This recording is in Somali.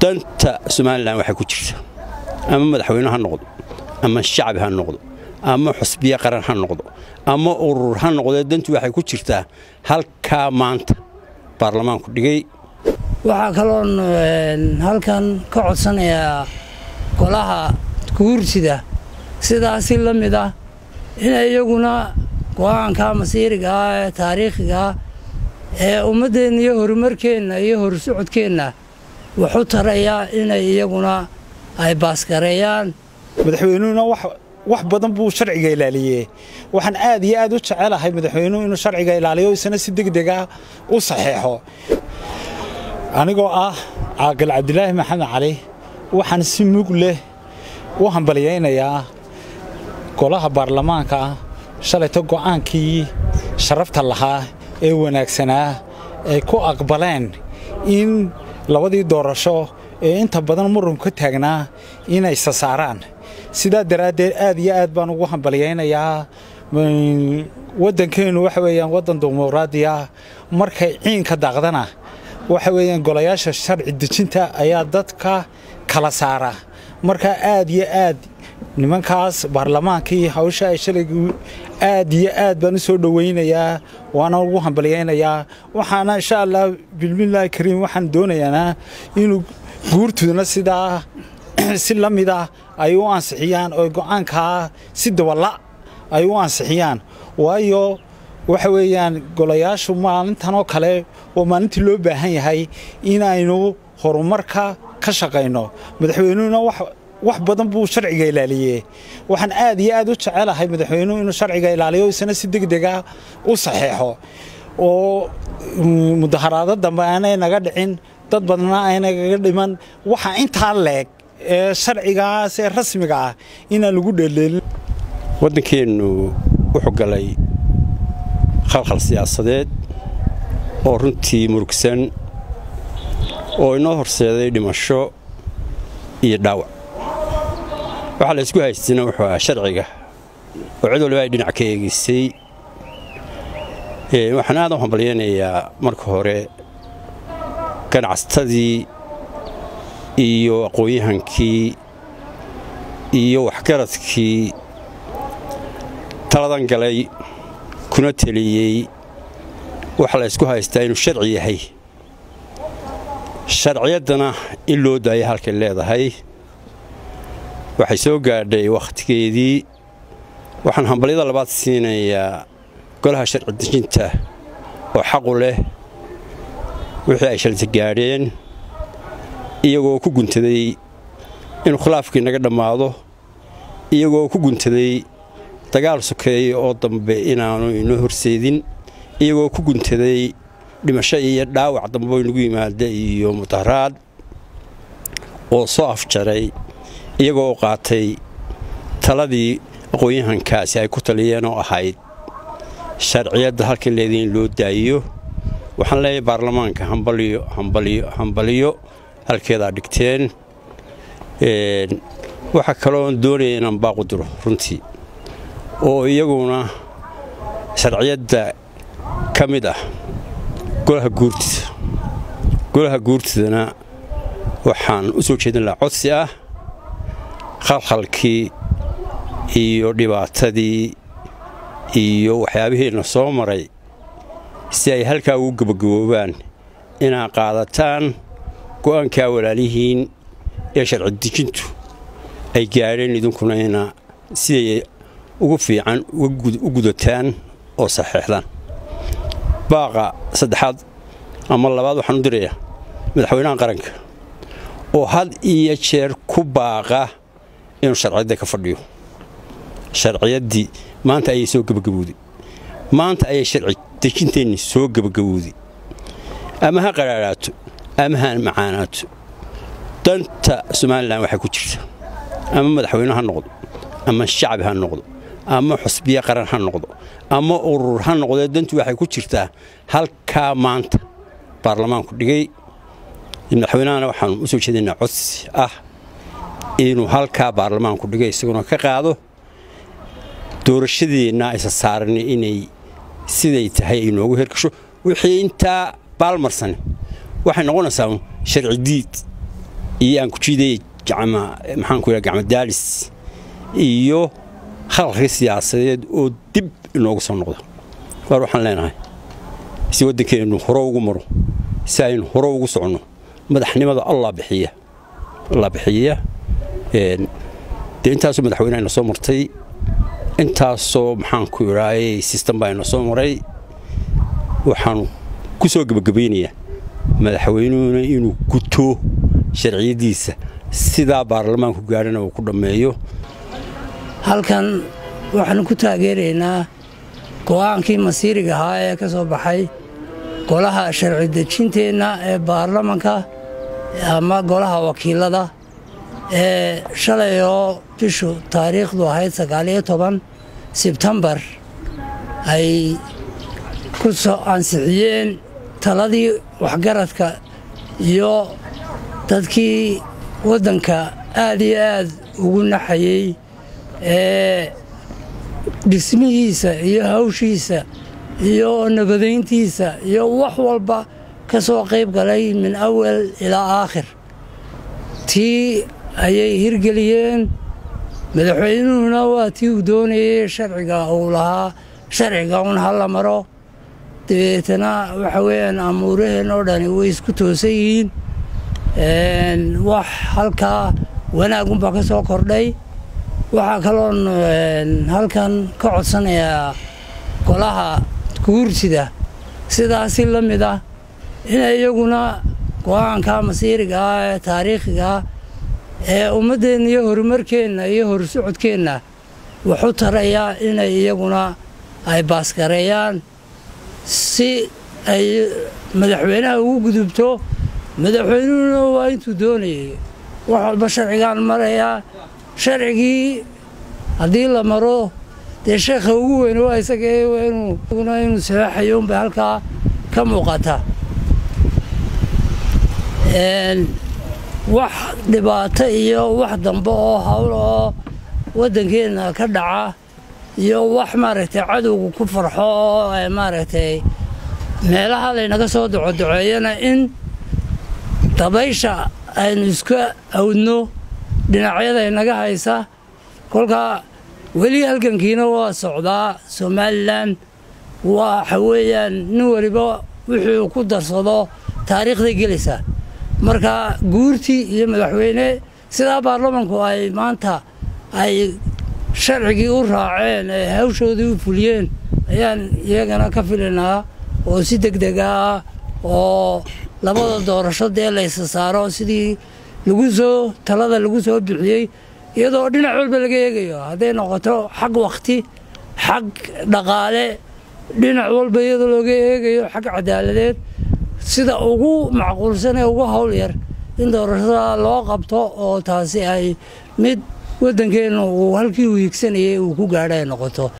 danta somalilan waxay ku jirta ama madaxweyne ha noqdo ama shacbi ha noqdo ama xusbiye qaran ha noqdo ama urur ha noqdee dantu waxay ku jirtaa halkaa maanta baarlamaanku dhigay waxaa kaloon halkan ka codsanayaa golaha guursida sidaasi la mid ah inay iyaguna go-aanka masiiriga ah ee taariikhiga ah ee ummaddeenna iyo horumarkeenna iyo horsocodkeenna waxu taraya inay iyaguna ay baasgareeyaan madaxweynuhuna wax badan buu sharciga ilaaliyey waxaan aad iyo aad u jecelahay madaxweynuhu inuu sharciga ilaaliyo isna si degdega u saxeexo anigoo ah caaqil cabdilaahi maxamed cali waxaan si mug leh u hambalyaynayaa golaha baarlamaanka shalayto go'aankii sharafta lahaa ee wanaagsanaa ay ku aqbaleen in labadii doorasho ee inta badan murunka ka taagnaa inay sasaaraan sidaa daraaddeed aad iyo aad baan ugu hambalyaynayaa waddankeennu waxa weeyaan waddan dimuqraadiya markay ciinka daaqdana waxa weeyaan golayaasha sharci dejinta ayaa dadka kala saara markaa aad iyo aad nimankaas baarlamaankii hawsha ay shalaygu aad iyo aad baan u soo dhowaynayaa waana ugu hambalyaynayaa waxaana insha allah bilmillaahi kariim waxaan doonayaana inuu guurtuduna sidaa si la mid ah ay u ansixiyaan oo go'aankaa si dabala ay u ansixiyaan waayo waxa weeyaan golayaashu maalintan oo kale waa maalintii loo baahan yahay inaynu horumarka ka shaqayno madaxweynuhuna wax badan buu sharciga ilaaliyey waxaan aad iyo aad u jecelahay madaxweynuhu inuu sharciga ilaaliyo isna si degdega u saxeexo oo mudaharaado dambe aanay naga dhicin dad badna aynagaga dhiman waxa intaa leeg ee sharcigaas ee rasmiga ah inaan lagu dheeleelin waddankeennu wuxuu galay khalkhal siyaasadeed oo runtii murugsan oo inoo horseeday dhimasho iyo dhaawac waxaa la ysku haystayna wuxuu ahaa sharciga oo cid waliba ay dhinac ka eegaysay waxaan aad u hambalyaynayaa marka hore ganacsatadii iyo aqoon-yahankii iyo waxgaradkii taladan galay kuna teliyey waxaa la ysku haystaa inuu sharci yahay sharciyaddana in loo daaya halkay leedahay waxay soo gaadhay wakhtigeedii waxaan hambalyada labaad siinayaa golaha sharci dejinta oo xaqu leh wixii ay shalta gaadheen iyagoo ku guntaday inuu khilaafkii naga dhammaado iyagoo ku guntaday dagaal sokeeye oo dambe inaanu inoo horseedin iyagoo ku guntaday dhimasho iyo dhaawac dambe inagu yimaada iyo mudaharaad oo soo afjaray iyagoo qaatay taladii aqoon-yahankaasi ay ku taliyeen oo ahayd sharciyadda halkan leedii in loo daayiyo waxaan leeyahay baarlamaanka hambaliyo hambaliyo hambaliyo halkeedaa dhigteen waxaa kaloon doonaya inaan baaqu diro runtii oo iyaguna sharciyadda ka mid ah golaha guurtida golaha guurtidana waxaan u soo jeedin lahaa codsi ah khalkhalkii iyo dhibaatadii iyo waxyaabihiina soo maray si ay halkaa ugu gebagaboobaan inaad qaadataan go'aankaa walaalihiin ee sharci dejintu ay gaadheen idinkuna ina siday ugu fiican u gudataan oo saxeexdaan baaqa saddexaad ama labaad waxaan u dirayaa madaxweynaha qaranka oo had iyo jeer ku baaqa inuu sharciyadda ka fadhiyo sharciyaddii maanta ayay soo gebagabowday maanta ayay sharci dejinteenni soo gebagabowday ama ha qaraaraato ama ha macaanaato danta somalilan waxay ku jirta ama madaxweyne ha noqdo ama shacbi ha noqdo ama xusbiye qaran ha noqdo ama urur ha noqdee dantu waxay ku jirtaa halkaa maanta baarlamaanku dhigay madaxweynahana waxaanu u soo jeedinaa codsi ah inuu halkaa baarlamaanku dhigay isaguna ka qaado doorashadeenna aysa saaran inay siday tahay ay noogu hergasho wixii intaa baalmarsan waxay noqonaysaa sharci diid iyo aan ku jiiday maxaanku yidhaha gacmadaalis iyo khalqi siyaasadeed oo dib inoogu soo noqdo waar waxaan leenahay si waddankeennu hore ugu maro si aynu hore ugu soconno madaxnimada allah bixiya allah bixiya dee intaasoo madaxweynehayna soo martay intaasoo maxaanku idhaayey sistem baayna soo maray waxaanu ku soo gebagabaynayaa madaxweynuhuna inuu guto sharciyaddiisa sidaa baarlamaanku gaadhana uu ku dhammeeyo halkan waxaanu ku taageeraynaa go'aankii masiiriga ahaa ee ka soo baxay golaha sharci dejinteenna ee baarlamanka ama golaha wakiilada ee shalay oo bishu taariikhdu ahayd sagaaliyo toban sebtembar ay ku soo ansixiyeen taladii waxgaradka iyo dadkii waddanka aad iyo aad ugu naxayey ee dhismihiisa iyo hawshiisa iyo nabadayntiisa iyo wax walba ka soo qayb galay min awal ilaa aakhir tii ayay hirgeliyeen madaxweynuhuna waa tii uu doonayey sharciga uu lahaa sharciga un ha la maro dabeetana waxa weeyaan amuuraheen oo dhani way isku toosan yihiin wax halkaa wanaagunbaa ka soo kordhay waxaa kaloon halkan ka codsanayaa golaha guursida sidaasi la mid ah inay iyaguna go'aanka masiiriga ah ee taariikhiga ah ee ummaddeenna iyo horumarkeenna iyo horsocodkeenna wuxu tarayaa inay iyaguna ay baasgareeyaan si ay madaxweynaha ugu gudubto madaxweynuhuna waa intuu doonayay wax walba sharcigaan marayaa sharcigii haddii la maro dee sheekha ugu weyn waa isaga inuu saxeexayo unbay halkaa ka muuqata wax dhibaato iyo wax dambe oo hawl oo waddankeenna ka dhaca iyo wax maaragtay cadowga ku farxo oo maaragtay meelaha laynaga soo docodoceeyana in dabaysha aynu iska awdno dhinacyada inaga haysa kolkaa weli halgankiina waa socdaa somalilan waxa weeyaan nin waliba wuxuu ku darsado taariikhday gelaysaa marka guurtii iyo madaxweyne sidaa baarlamanku ay maanta ay sharcigii u raaceen ee hawshoodii u fuliyeen ayaan iyagana ka filaynaa oo si deg dega ah oo labada doorasho dee laysa saaro sidii lagu soo talada lagu soo bixiyey iyadoo dhinac walba laga eegayo hadday noqoto xag wakhti xag dhaqaale dhinac walba iyadoo looga eegayo xag cadaaladeed sida ugu macquulsan ee ugu hawl yar in doorashada loo qabto oo taasi ay mid waddankeenna uu halkii uu higsanayay uu ku gaadho ay noqoto